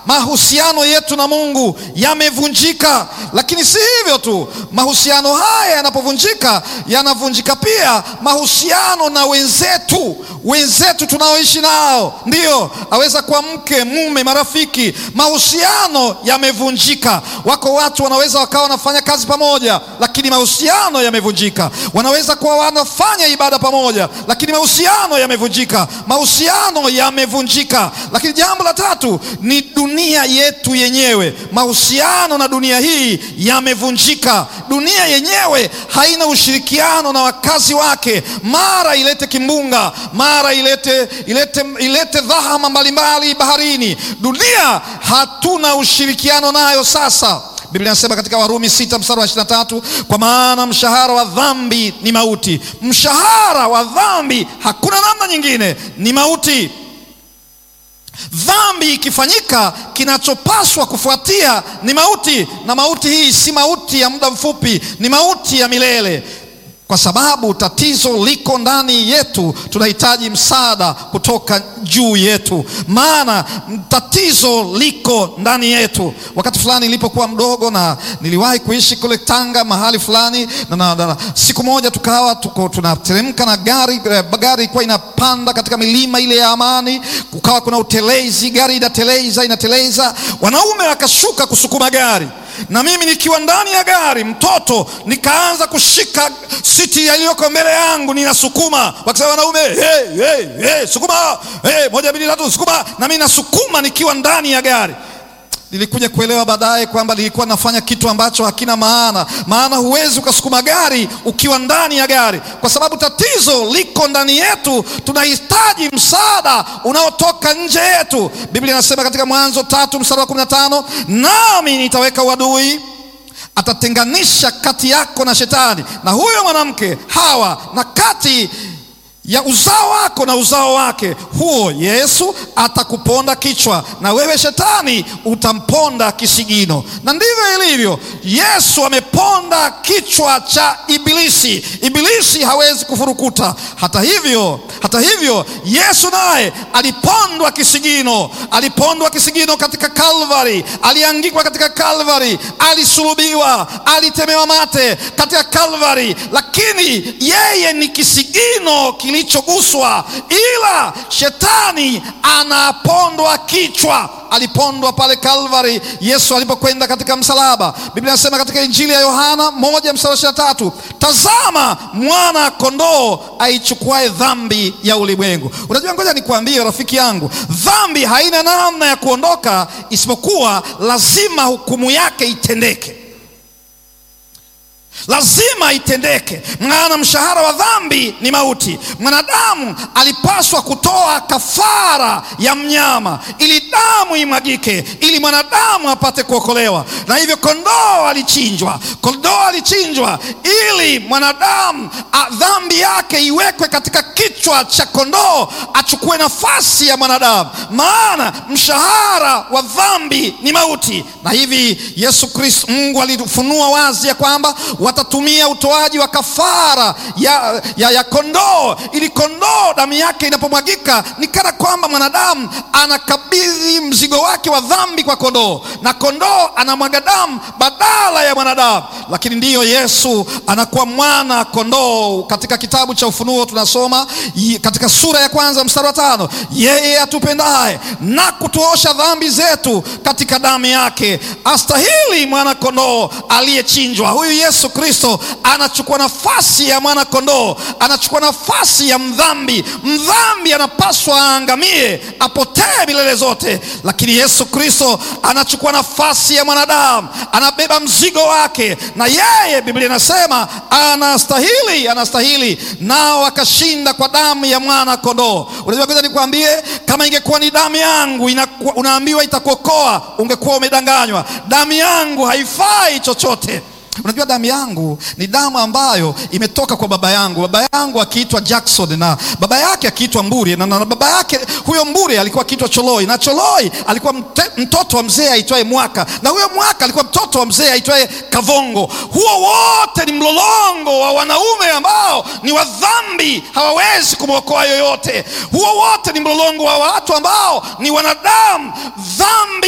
mahusiano yetu na Mungu yamevunjika. Lakini si hivyo tu, mahusiano haya yanapovunjika, yanavunjika pia mahusiano na wenzetu, wenzetu tunaoishi nao, ndiyo aweza kuwa mke, mume, marafiki. Mahusiano yamevunjika. Wako watu wanaweza wakawa wanafanya kazi pamoja, lakini mahusiano yamevunjika. Wanaweza kuwa wanafanya ibada pamoja, lakini mahusiano yamevunjika. Mahusiano yamevunjika. Lakini jambo la tatu ni dunia yetu yenyewe. Mahusiano na dunia hii yamevunjika. Dunia yenyewe haina ushirikiano na wakazi wake, mara ilete kimbunga, mara ilete, ilete, ilete dhahama mbalimbali baharini. Dunia hatuna ushirikiano nayo sasa. Biblia inasema katika Warumi sita mstari wa ishirini na tatu kwa maana mshahara wa dhambi ni mauti. Mshahara wa dhambi, hakuna namna nyingine, ni mauti. Dhambi ikifanyika, kinachopaswa kufuatia ni mauti, na mauti hii si mauti ya muda mfupi, ni mauti ya milele. Kwa sababu tatizo liko ndani yetu, tunahitaji msaada kutoka juu yetu, maana tatizo liko ndani yetu. Wakati fulani nilipokuwa mdogo, na niliwahi kuishi kule Tanga mahali fulani na, na, na, siku moja tukawa tuko tunateremka na gari, gari ilikuwa inapanda katika milima ile ya Amani, kukawa kuna utelezi, gari inateleza inateleza, wanaume wakashuka kusukuma gari na mimi nikiwa ndani ya gari mtoto, nikaanza kushika siti iliyoko mbele yangu, ninasukuma, wakisema wanaume, hey, hey, hey, sukuma, hey, moja mbili tatu, sukuma, na mimi nasukuma nikiwa ndani ya gari. Nilikuja kuelewa baadaye kwamba nilikuwa nafanya kitu ambacho hakina maana, maana huwezi ukasukuma gari ukiwa ndani ya gari, kwa sababu tatizo liko ndani yetu. Tunahitaji msaada unaotoka nje yetu. Biblia inasema katika Mwanzo tatu mstari wa kumi na tano nami nitaweka uadui atatenganisha kati yako na Shetani na huyo mwanamke Hawa, na kati ya uzao wako na uzao wake, huo Yesu atakuponda kichwa, na wewe Shetani utamponda kisigino. Na ndivyo ilivyo, Yesu ameponda kichwa cha Ibilisi. Ibilisi hawezi kufurukuta. Hata hivyo, hata hivyo Yesu naye alipondwa kisigino, alipondwa kisigino katika Kalvari, aliangikwa katika Kalvari, alisulubiwa, alitemewa mate katika Kalvari, lakini yeye ni kisigino kilichoguswa, ila shetani anapondwa kichwa. Alipondwa pale Kalvari Yesu alipokwenda katika msalaba. Biblia inasema katika Injili ya Yohana moja mstari ishirini na tatu tazama mwana kondoo aichukuae dhambi ya ulimwengu. Unajua, ngoja nikuambie rafiki yangu, dhambi haina namna ya kuondoka isipokuwa lazima hukumu yake itendeke lazima itendeke, maana mshahara wa dhambi ni mauti. Mwanadamu alipaswa kutoa kafara ya mnyama ili damu imwagike, ili mwanadamu apate kuokolewa. Na hivyo kondoo alichinjwa, kondoo alichinjwa ili mwanadamu dhambi yake iwekwe katika kichwa cha kondoo, achukue nafasi ya mwanadamu, maana mshahara wa dhambi ni mauti. Na hivi Yesu Kristo, Mungu alifunua wazi ya kwamba watatumia utoaji wa kafara ya, ya, ya kondoo ili kondoo damu yake inapomwagika ni kana kwamba mwanadamu anakabidhi mzigo wake wa dhambi kwa kondoo, na kondoo anamwaga damu badala ya mwanadamu. Lakini ndiyo Yesu anakuwa mwana kondoo. Katika kitabu cha Ufunuo tunasoma katika sura ya kwanza mstari wa tano yeye atupendaye na kutuosha dhambi zetu katika damu yake astahili mwana kondoo aliyechinjwa. Huyu Yesu Kristo anachukua nafasi ya mwana kondoo, anachukua nafasi ya mdhambi. Mdhambi anapaswa aangamie, apotee milele zote, lakini Yesu Kristo anachukua nafasi ya mwanadamu, anabeba mzigo wake, na yeye Biblia inasema anastahili, anastahili, nao akashinda kwa damu ya mwana kondoo. Unajua, kwanza nikwambie, kama ingekuwa ni damu yangu inaku, unaambiwa itakuokoa, ungekuwa umedanganywa. Damu yangu haifai chochote. Unajua, damu yangu ni damu ambayo imetoka kwa baba yangu. Baba yangu akiitwa Jackson na baba yake akiitwa Mburi na, na baba yake huyo Mburi alikuwa akiitwa Choloi na Choloi alikuwa mte, mtoto wa mzee aitwaye Mwaka na huyo Mwaka alikuwa mtoto wa mzee aitwaye Kavongo. Huo wote ni mlolongo wa wanaume ambao ni wa dhambi, hawawezi kumwokoa yoyote. Huo wote ni mlolongo wa watu ambao ni wanadamu dhambi